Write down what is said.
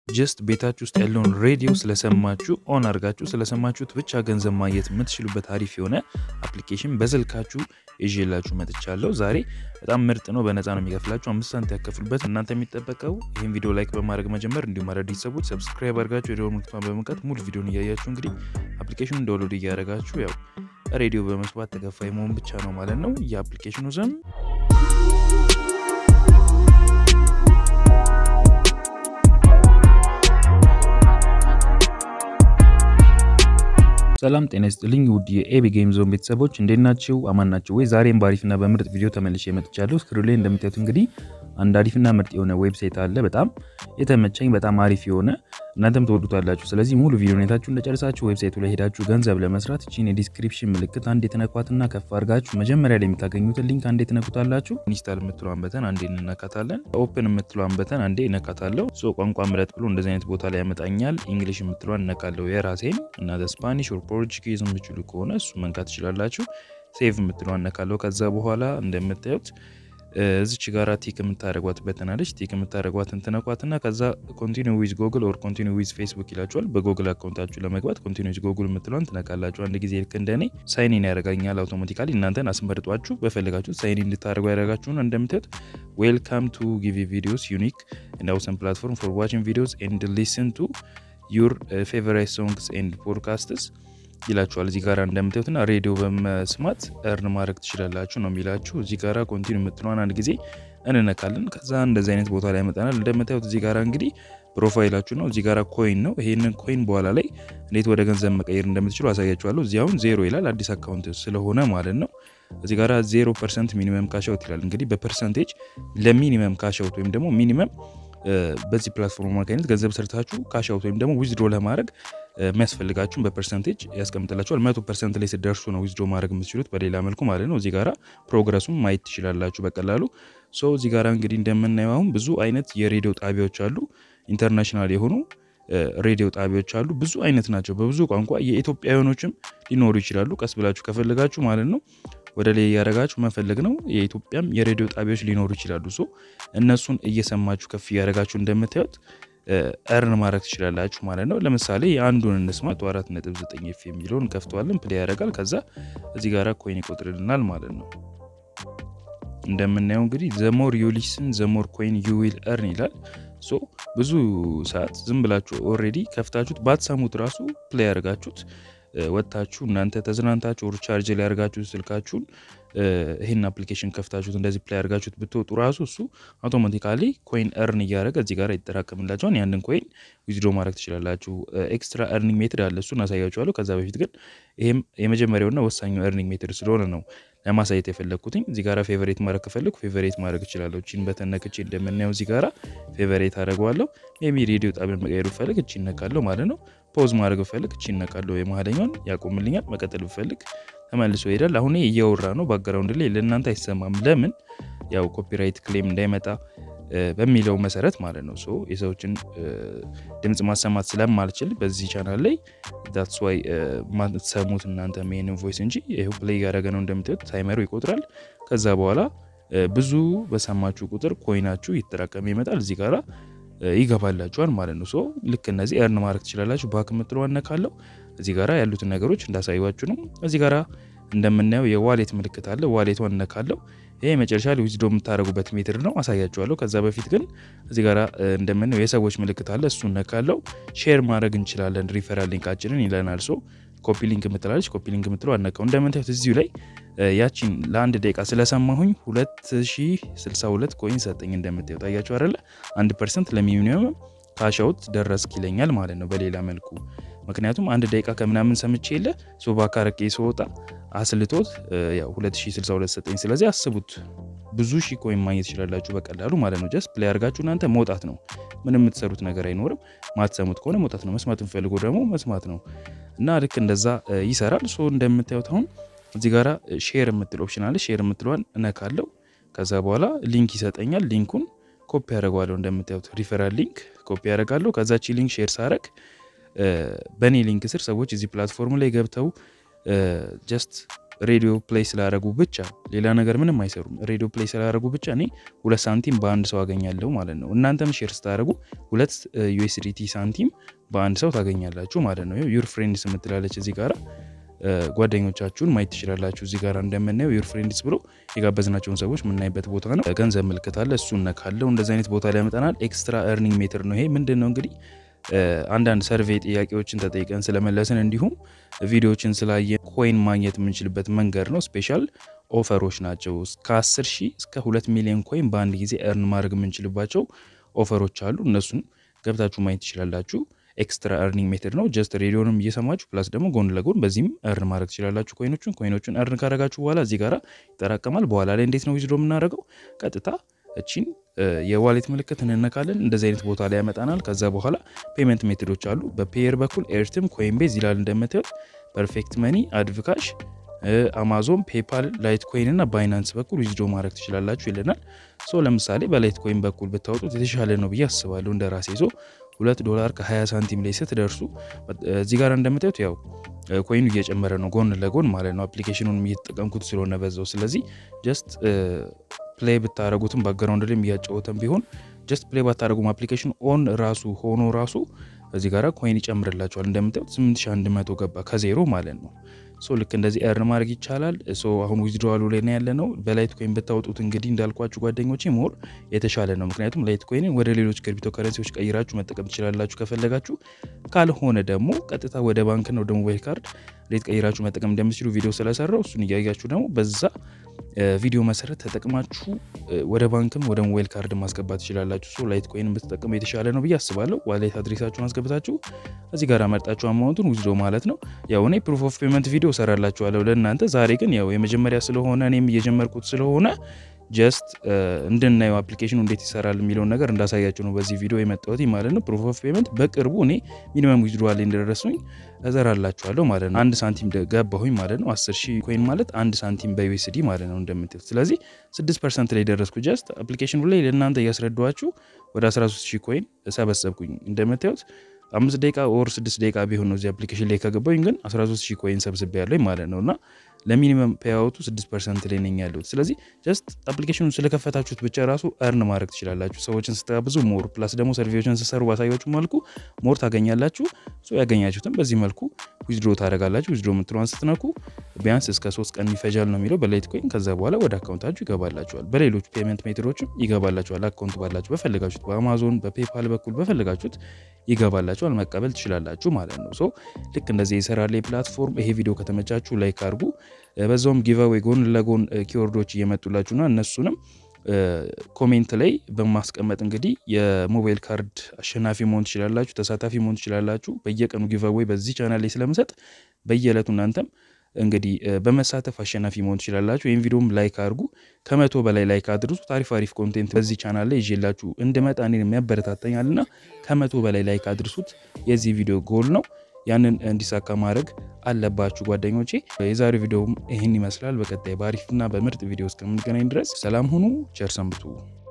ጀስት ቤታችሁ ውስጥ ያለውን ሬዲዮ ስለሰማችሁ ኦን አድርጋችሁ ስለሰማችሁት ብቻ ገንዘብ ማግኘት የምትችሉበት አሪፍ የሆነ አፕሊኬሽን በስልካችሁ ይዤላችሁ መጥቻለሁ። ዛሬ በጣም ምርጥ ነው። በነፃ ነው የሚከፍላችሁ። አምስት ሳንቲም ያከፍሉበት። እናንተ የሚጠበቀው ይህን ቪዲዮ ላይክ በማድረግ መጀመር፣ እንዲሁም አዳዲስ ሰዎች ሰብስክራይብ አድርጋችሁ የደወል ምልክቷን በመንካት ሙሉ ቪዲዮን እያያችሁ እንግዲህ አፕሊኬሽኑን ዳውንሎድ እያደረጋችሁ ያው ሬዲዮ በመስማት ተከፋይ መሆን ብቻ ነው ማለት ነው። የአፕሊኬሽኑ ስም ሰላም ጤና ይስጥልኝ ውድ የኤቢ ጌም ዞን ቤተሰቦች እንዴት ናችሁ? አማን ናችሁ ወይ? ዛሬም በአሪፍና በምርጥ ቪዲዮ ተመልሼ መጥቻለሁ። ስክሪን ላይ እንደምታዩት እንግዲህ አንድ አሪፍና ምርጥ የሆነ ዌብሳይት አለ። በጣም የተመቸኝ በጣም አሪፍ የሆነ እናንተም ትወዱታላችሁ። ስለዚህ ሙሉ ቪዲዮ ሁኔታችሁ እንደጨረሳችሁ ዌብሳይቱ ላይ ሄዳችሁ ገንዘብ ለመስራት እቺን የዲስክሪፕሽን ምልክት አንድ የተነኳትና ከፍ አድርጋችሁ መጀመሪያ ላይ የምታገኙትን ሊንክ አንዴ ትነኩታላችሁ። ኢንስታል የምትለዋን በተን አንዴ እንነካታለን። ኦፕን የምትለዋን በተን አንዴ እነካታለሁ። ሶ ቋንቋ ምረጥ ብሎ እንደዚህ አይነት ቦታ ላይ ያመጣኛል። እንግሊሽ የምትለዋን እነካለሁ የራሴን እና ስፓኒሽ ኦር ፖርቹጊዝ የምችሉ ከሆነ እሱ መንካት ትችላላችሁ። ሴቭ የምትለዋን እነካለሁ። ከዛ በኋላ እንደምታዩት እዚች ጋራ ቲክ የምታደረጓት በተናለች ቲክ የምታደረጓትን ትነኳትና ከዛ ኮንቲኒ ዊዝ ጎግል ኦር ኮንቲኒ ዊዝ ፌስቡክ ይላችኋል። በጎግል አካውንታችሁ ለመግባት ኮንቲኒ ዊዝ ጎግል የምትለዋን ትነካላችሁ። አንድ ጊዜ ልክ እንደኔ ሳይኒን ያደርጋኛል አውቶማቲካሊ። እናንተን አስመርጧችሁ በፈልጋችሁ ሳይኒን እንድታደርጉ ያደረጋችሁ ነው። እንደምታዩት ዌልካም ቱ ጊቪ ቪዲዮስ ዩኒክ ኤንድ አውሰም ፕላትፎርም ፎር ዋችንግ ቪዲዮስ ኤንድ ሊስን ቱ ዩር ፌቨራይት ሶንግስ ኤንድ ፖድካስትስ ይላችኋል እዚህ ጋራ እንደምታዩትና ሬዲዮ በመስማት እርን ማድረግ ትችላላችሁ ነው የሚላችሁ። እዚህ ጋራ ኮንቲኒ የምትለዋን አንድ ጊዜ እንነካለን። ከዛ እንደዚህ አይነት ቦታ ላይ ያመጣናል። እንደምታዩት እዚህ ጋራ እንግዲህ ፕሮፋይላችሁ ነው። እዚህ ጋራ ኮይን ነው። ይሄንን ኮይን በኋላ ላይ እንዴት ወደ ገንዘብ መቀየር እንደምትችሉ አሳያችኋለሁ። እዚህ አሁን ዜሮ ይላል አዲስ አካውንት ስለሆነ ማለት ነው። እዚህ ጋራ ዜሮ ፐርሰንት ሚኒመም ካሻውት ይላል። እንግዲህ በፐርሰንቴጅ ለሚኒመም ካሻውት ወይም ደግሞ ሚኒመም በዚህ ፕላትፎርም አማካኝነት ገንዘብ ሰርታችሁ ካሻውት ወይም ደግሞ ዊዝድሮ ለማድረግ የሚያስፈልጋችሁን በፐርሰንቴጅ ያስቀምጥላችኋል። መቶ ፐርሰንት ላይ ስደርሱ ነው ዊዝድሮ ማድረግ የምትችሉት በሌላ መልኩ ማለት ነው። እዚህ ጋራ ፕሮግረሱን ማየት ትችላላችሁ በቀላሉ። ሶ እዚህ ጋራ እንግዲህ እንደምናየው አሁን ብዙ አይነት የሬዲዮ ጣቢያዎች አሉ። ኢንተርናሽናል የሆኑ ሬዲዮ ጣቢያዎች አሉ። ብዙ አይነት ናቸው፣ በብዙ ቋንቋ የኢትዮጵያውያኖችም ሊኖሩ ይችላሉ። ቀስ ብላችሁ ከፈለጋችሁ ማለት ነው ወደ ላይ እያደረጋችሁ መፈለግ ነው። የኢትዮጵያም የሬዲዮ ጣቢያዎች ሊኖሩ ይችላሉ። ሶ እነሱን እየሰማችሁ ከፍ እያደረጋችሁ እንደምታዩት እርን ማድረግ ትችላላችሁ ማለት ነው። ለምሳሌ የአንዱን እንስማ። አራት ነጥብ ዘጠኝ ኤፍ የሚለውን ከፍተዋለን፣ ፕሌይ ያደርጋል። ከዛ እዚህ ጋር ኮይን ይቆጥርልናል ማለት ነው። እንደምናየው እንግዲህ ዘሞር ዩ ሊስን ዘሞር ኮይን ዩ ዊል እርን ይላል። ሶ ብዙ ሰዓት ዝም ብላችሁ ኦልሬዲ ከፍታችሁት ባትሰሙት ራሱ ፕሌይ ያደርጋችሁት ወጥታችሁ እናንተ ተዝናንታችሁ ሪቻርጅ ላይ ያደርጋችሁ ስልካችሁን ይህን አፕሊኬሽን ከፍታችሁት እንደዚህ ፕላይ ያደርጋችሁት ብትወጡ ራሱ እሱ አውቶማቲካሊ ኮይን እርን እያደረገ እዚህ ጋር ይጠራቀምላቸዋል። ያንን ኮይን ዊዝድሮ ማድረግ ትችላላችሁ። ኤክስትራ እርኒንግ ሜትድ አለ፣ እሱን አሳያችኋለሁ። ከዛ በፊት ግን ይህም የመጀመሪያውና ወሳኙ እርኒንግ ሜትድ ስለሆነ ነው ለማሳየት የፈለግኩትኝ። እዚህ ጋራ ፌቨሬት ማድረግ ከፈለግኩ ፌቨሬት ማድረግ እችላለሁ። እቺን በተነክቼ እንደምናየው እዚህ ጋራ ፌቨሬት አደርገዋለሁ። ሜቢ ሬዲዮ ጣቢያን መቀየር ብፈልግ እቺ እነካለሁ ማለት ነው። ፖዝ ማድረግ ብፈልግ እቺ እነካለሁ። የመሀለኛውን ያቆምልኛል። መቀጠል ብፈልግ ተመልሶ ይሄዳል። አሁን እያወራ ነው ባክግራውንድ ላይ ለእናንተ አይሰማም። ለምን? ያው ኮፒራይት ክሌም እንዳይመጣ በሚለው መሰረት ማለት ነው። ሶ የሰዎችን ድምፅ ማሰማት ስለማልችል በዚህ ቻናል ላይ ዳትስ ዋይ ማትሰሙት እናንተ ሜንን ቮይስ እንጂ ይኸው ፕሌይ ያደረገ ነው እንደምታዩት፣ ታይመሩ ይቆጥራል። ከዛ በኋላ ብዙ በሰማችሁ ቁጥር ኮይናችሁ ይጠራቀም ይመጣል እዚህ ጋራ ይገባላችኋል ማለት ነው። ሶ ልክ እነዚህ እርን ማድረግ ትችላላችሁ። ባክ የምትለው አነካለው እዚህ ጋራ ያሉትን ነገሮች እንዳሳዩችሁ ነው። እዚህ ጋራ እንደምናየው የዋሌት ምልክት አለ። ዋሌቷን እነካለው። ይሄ መጨረሻ ላይ ዊዝዶ የምታደረጉበት ሜትር ነው፣ አሳያችኋለሁ። ከዛ በፊት ግን እዚህ ጋራ እንደምናየው የሰዎች ምልክት አለ። እሱ እነካለው። ሼር ማድረግ እንችላለን ሪፈራል ሊንካችንን ይለናል። ሶ ኮፒ ሊንክ የምትላለች ኮፒ ሊንክ የምትለው አነካው። እንደምታዩት እዚሁ ላይ ያቺን ለአንድ ደቂቃ ስለሰማሁኝ 2062 ኮይን ሰጠኝ። እንደምታዩት አያችሁ አይደለ? አንድ ፐርሰንት ለሚኒመም ካሻውት ደረስክ ይለኛል ማለት ነው በሌላ መልኩ ምክንያቱም አንድ ደቂቃ ከምናምን ሰምቼ የለ ሶባ ካረቄ ስወጣ አስልቶት ያው 2062 ሰጠኝ። ስለዚህ አስቡት ብዙ ሺ ኮይን ማግኘት ትችላላችሁ በቀላሉ ማለት ነው። ጀስት ፕሌይ አድርጋችሁ እናንተ መውጣት ነው። ምንም የምትሰሩት ነገር አይኖርም። ማትሰሙት ከሆነ መውጣት ነው። መስማት የምፈልገው ደግሞ መስማት ነው እና ልክ እንደዛ ይሰራል። ሶ እንደምታዩት አሁን እዚህ ጋራ ሼር የምትል ኦፕሽን አለ። ሼር የምትለዋን እነካለው። ከዛ በኋላ ሊንክ ይሰጠኛል። ሊንኩን ኮፒ ያደርገዋለሁ። እንደምታዩት ሪፈራል ሊንክ ኮፒ ያደርጋለሁ። ከዛቺ ሊንክ ሼር ሳረግ በእኔ ሊንክ ስር ሰዎች እዚህ ፕላትፎርም ላይ ገብተው ጀስት ሬዲዮ ፕሌይ ስላደረጉ ብቻ ሌላ ነገር ምንም አይሰሩም። ሬዲዮ ፕሌይ ስላደረጉ ብቻ እኔ ሁለት ሳንቲም በአንድ ሰው አገኛለሁ ማለት ነው። እናንተም ሼር ስታደረጉ ሁለት ዩኤስዲቲ ሳንቲም በአንድ ሰው ታገኛላችሁ ማለት ነው። ዩር ፍሬንድስ የምትላለች እዚህ ጋራ ጓደኞቻችሁን ማየት ትችላላችሁ። እዚህ ጋር እንደምናየው ዩር ፍሬንድስ ብሎ የጋበዝናቸውን ሰዎች የምናይበት ቦታ ነው። ገንዘብ ምልክት አለ፣ እሱን ነካለው። እንደዚህ አይነት ቦታ ላይ ያመጣናል። ኤክስትራ ኤርኒንግ ሜትር ነው ይሄ። ምንድን ነው እንግዲህ አንዳንድ ሰርቬይ ጥያቄዎችን ተጠይቀን ስለመለስን እንዲሁም ቪዲዮዎችን ስላየን ኮይን ማግኘት የምንችልበት መንገድ ነው። ስፔሻል ኦፈሮች ናቸው። ከ10 ሺህ እስከ 2 ሚሊዮን ኮይን በአንድ ጊዜ ኤርን ማድረግ የምንችልባቸው ኦፈሮች አሉ። እነሱን ገብታችሁ ማየት ትችላላችሁ። ኤክስትራ ኤርኒንግ ሜትድ ነው። ጀስት ሬዲዮንም እየሰማችሁ ፕላስ ደግሞ ጎን ለጎን በዚህም እርን ማድረግ ትችላላችሁ። ኮይኖቹን ኮይኖቹን እርን ካረጋችሁ በኋላ እዚህ ጋር ይጠራቀማል። በኋላ ላይ እንዴት ነው ዊዝድሮ የምናደርገው? ቀጥታ እቺን የዋሌት ምልክት እንነካለን። እንደዚህ አይነት ቦታ ላይ ያመጣናል። ከዛ በኋላ ፔመንት ሜቶዶች አሉ። በፔየር በኩል ኤርትም፣ ኮይንቤዝ ይላል እንደምታዩት፣ ፐርፌክት መኒ፣ አድቭካሽ፣ አማዞን፣ ፔፓል፣ ላይት ኮይን እና ባይናንስ በኩል ዊዝድሮ ማድረግ ትችላላችሁ ይለናል። ሶ ለምሳሌ በላይት ኮይን በኩል ብታወጡት የተሻለ ነው ብዬ አስባለሁ እንደ ራሴ ሶ ሁለት ዶላር ከ20 ሳንቲም ላይ ስትደርሱ እዚህ ጋር እንደምታዩት ያው ኮይኑ እየጨመረ ነው ጎን ለጎን ማለት ነው። አፕሊኬሽኑን እየተጠቀምኩት ስለሆነ በዛው። ስለዚህ ጀስት ፕሌይ ብታደረጉትም ባክግራውንድ ላይም እያጫወተን ቢሆን ጀስት ፕሌይ ባታደረጉም አፕሊኬሽን ኦን ራሱ ሆኖ ራሱ እዚህ ጋር ኮይን ይጨምርላቸዋል። እንደምታዩት 8100 ገባ ከዜሮ ማለት ነው። ሶ ልክ እንደዚህ ኤርን ማድረግ ይቻላል። ሶ አሁን ዊዝድሮዋሉ ላይ ነው ያለ ነው። በላይት ኮይን ብታወጡት እንግዲህ እንዳልኳችሁ ጓደኞቼ ሞር የተሻለ ነው። ምክንያቱም ላይት ኮይንን ወደ ሌሎች ክሪፕቶ ከረንሲዎች ቀይራችሁ መጠቀም ትችላላችሁ ከፈለጋችሁ። ካልሆነ ደግሞ ቀጥታ ወደ ባንክና ወደ ሞባይል ካርድ እንዴት ቀይራችሁ መጠቀም እንደምትችሉ ቪዲዮ ስለሰራው እሱን እያያችሁ ደግሞ በዛ ቪዲዮ መሰረት ተጠቅማችሁ ወደ ባንክም ወደ ሞባይል ካርድ ማስገባት ትችላላችሁ። ሶ ላይት ኮይን ብትጠቀሙ የተሻለ ነው ብዬ አስባለሁ። ዋሌት አድሬሳችሁን አስገብታችሁ እዚህ ጋር መርጣችሁ አማውንቱን ውዝዶ ማለት ነው። ያው እኔ ፕሩፍ ኦፍ ፔመንት ቪዲዮ ሰራላችኋለሁ ለእናንተ። ዛሬ ግን ያው የመጀመሪያ ስለሆነ እኔም እየጀመርኩት ስለሆነ ጀስት እንድናየው አፕሊኬሽኑ እንዴት ይሰራል የሚለውን ነገር እንዳሳያችሁ ነው በዚህ ቪዲዮ የመጣሁት ማለት ነው። ፕሩፍ ኦፍ ፔመንት በቅርቡ እኔ ሚኒመም ዊዝድሮዋል እንደደረሱኝ እዘራላችኋለሁ ማለት ነው። አንድ ሳንቲም ገባሁኝ ማለት ነው። 10 ሺህ ኮይን ማለት አንድ ሳንቲም በዩኤስዲ ማለት ነው እንደምትሉት። ስለዚህ 6 ፐርሰንት ላይ ደረስኩ። ጀስት አፕሊኬሽኑ ላይ ለእናንተ እያስረዷችሁ ወደ 13 ሺህ ኮይን ሰበሰብኩኝ እንደምታዩት አምስት ደቂቃ ወር ስድስት ደቂቃ ቢሆን ነው እዚህ አፕሊኬሽን ላይ ከገባኝ ግን 13 ሺህ ኮይን ሰብስቤ ያለኝ ማለት ነው እና ለሚኒመም ፔያወቱ 6 ፐርሰንት ላይ ነኝ ያለሁት። ስለዚህ ጀስት አፕሊኬሽኑን ስለከፈታችሁት ብቻ ራሱ እርን ማድረግ ትችላላችሁ። ሰዎችን ስትጋብዙ ሞር ፕላስ ደግሞ ሰርቪዎችን ስትሰሩ ባሳያችሁ መልኩ ሞር ታገኛላችሁ። ያገኛችሁትም በዚህ መልኩ ዊዝድሮ ታደረጋላችሁ። ዊዝድሮ የምትለዋን ስትነኩ ቢያንስ እስከ ሶስት ቀን ይፈጃል ነው የሚለው በላይት ኮይን። ከዛ በኋላ ወደ አካውንታችሁ ይገባላችኋል። በሌሎች ፔመንት ሜቶዶችም ይገባላችኋል። አካውንት ባላችሁ በፈለጋችሁት በአማዞን በፔፓል በኩል በፈለጋችሁት ይገባላችኋል። መቀበል ትችላላችሁ ማለት ነው። ሶ ልክ እንደዚህ የሰራላ ፕላትፎርም ይሄ ቪዲዮ ከተመቻችሁ ላይክ አድርጉ። በዛውም ጊቫዌይ ጎን ለጎን ኪወርዶች እየመጡላችሁና እነሱንም ኮሜንት ላይ በማስቀመጥ እንግዲህ የሞባይል ካርድ አሸናፊ መሆን ትችላላችሁ፣ ተሳታፊ መሆን ትችላላችሁ። በየቀኑ ጊቫዌይ በዚህ ቻናል ላይ ስለምሰጥ በየዕለቱ እናንተም እንግዲህ በመሳተፍ አሸናፊ መሆን ትችላላችሁ። ይህም ቪዲዮም ላይክ አድርጉ። ከመቶ በላይ ላይክ አድርሱ። ታሪፍ አሪፍ ኮንቴንት በዚህ ቻናል ላይ ይዤላችሁ እንድመጣ እኔን የሚያበረታተኛልና ከመቶ በላይ ላይክ አድርሱት። የዚህ ቪዲዮ ጎል ነው። ያንን እንዲሳካ ማድረግ አለባችሁ ጓደኞቼ። የዛሬው ቪዲዮም ይህን ይመስላል። በቀጣይ በአሪፍና በምርጥ ቪዲዮ እስከምንገናኝ ድረስ ሰላም ሁኑ። ቸር ሰንብቱ።